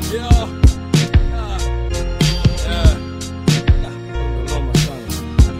Yeah. Ah. Yeah. Ah, noma sana.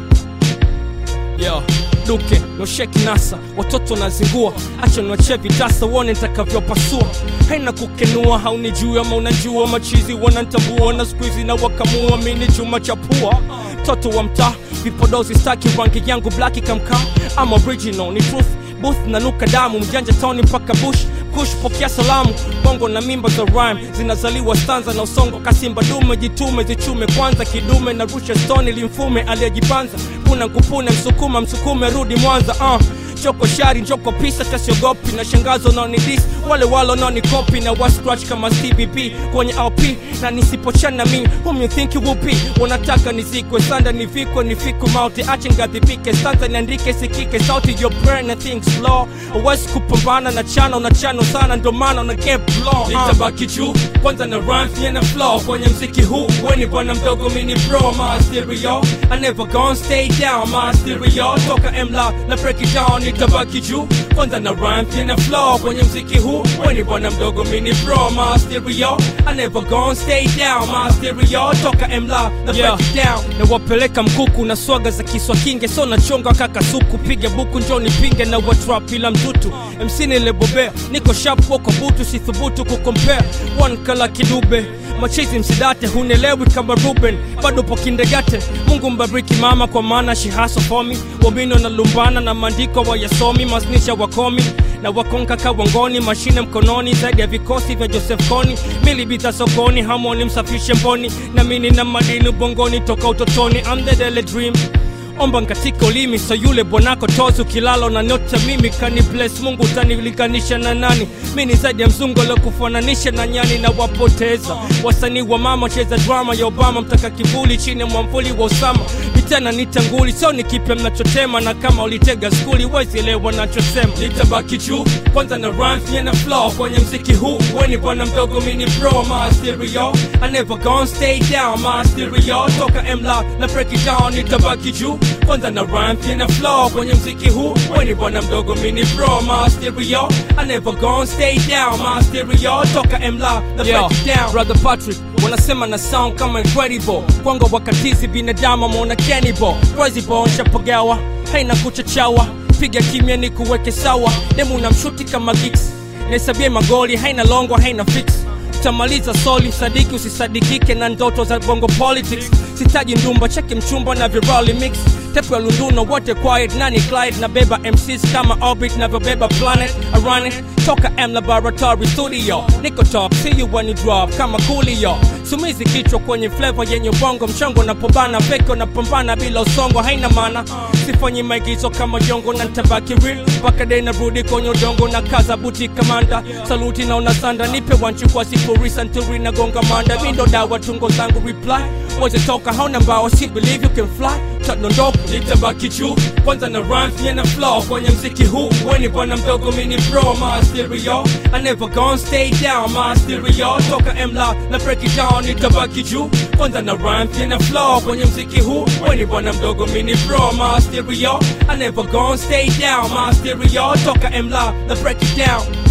Yo, duke nosheki nasa watoto nazingua acha niwachie vitasa uone nitakavyopasua haina kukenua haunijui ama unajua machizi wanantambua na skuizi na wakamua mini chuma cha pua toto wa mtaa vipodozi staki rangi yangu blaki kamkaa am original ni truth booth nanuka damu mjanja toni mpaka bush kush pokea salamu bongo na mimba za rhyme zinazaliwa stanza na usongo kasimba dume jitume zichume kwanza kidume na rusha stoni limfume aliyejipanza kuna nkupune msukuma msukume rudi mwanza uh. choko shari njoko pisa tasiogopi na shangazo naonidis wale walo naonikopi na wascratch kama cbb kwenye lp na nisipochana mi whom you think you will be wanataka nizikwe sanda nivikwe nifikwe mauti ache ngadhibike stanza niandike sikike sauti your brain and think slow uwezi kupambana na chano unachano sana ndo maana una get blow uh. nitabaki juu kwanza na rhymes na flow kwenye mziki huu weni bwana mdogo mini bro my stereo I never gonna stay down my stereo toka mla na break it down nitabaki juu kwanza na rhymes na flow kwenye mziki huu weni bwana mdogo mini bro my stereo I never gonna stay down my stereo toka mla na break it down na wapeleka mkuku na swaga za kiswa kinge so nachonga kaka suku piga buku njoni pinge na watrap ila mtutu MC nilebobea niko sharp wako butu sithubutu kukompea one kala kidube machizi msidate hunelewi kama ruben bado po kindegate mungu mbariki mama kwa maana shihaso fomi wamino na lumbana na maandiko wayasomi masnisha wakomi na wakonka kawangoni mashine mkononi zaidi ya vikosi vya joseph koni milibita sokoni hamoni msafishe mboni na mini na madini bongoni toka utotoni I'm the daily dream omba katika ulimi so yule bwanako tozi ukilala na nyota mimi kani bless mungu utanilinganisha na nani mi ni zaidi ya mzungu aliokufananisha na nyani na wapoteza wasanii wa mama cheza drama ya obama mtaka kivuli chini ya mwamvuli wa usama vitana nitanguli sio ni kipya mnachotema na kama ulitega skuli wezielewa nachosema nitabaki juu kwanza na rhymes na flow kwenye mziki huu weni bwana mdogo mini bro my stereo I never gonna stay down my stereo toka mla na break it down nitabaki juu kwanza na rhymes na flow kwenye mziki huu weni bwana mdogo mini bro my stereo I never gonna stay down my stereo toka mla na break it down brother Patrick wanasema na sound kama incredible kwangu wakatizi binadamu ameona cannibal Crazy nshapagawa haina kuchachawa piga kimya ni kuweke sawa demu na mshuti kama gigs naisabie magoli haina longo haina fix utamaliza soli msadiki usisadikike na ndoto za bongo politics sitaji ndumba cheki mchumba na virali mix tepu ya lunduno wote quiet nani clyde na beba mcs kama orbit navyobeba planet arane toka m laboratory studio niko top see you when you drop kama coolio sumizi kichwa kwenye flavor yenye ubongo mchongo napambana peke unapambana bila usongo haina maana sifanyi maigizo kama jongo na ntabaki real mpaka dei narudi kwenye udongo na kaza buti kamanda saluti na unasanda nipe wanchu kwa sifuri santuri na gonga manda mindo dawa tungo zangu reply weze toka hauna mbao si believe you can fly tadondoka nitabaki juu kwanza na rhymes na flow kwenye mziki huu weni bwana mdogo mini bro my stereo I never gonna stay down my stereo toka mla na break it down nitabaki juu kwanza na rhymes na flow kwenye mziki huu weni bwana mdogo mini bro my stereo I never gonna stay down my stereo toka mla na break it down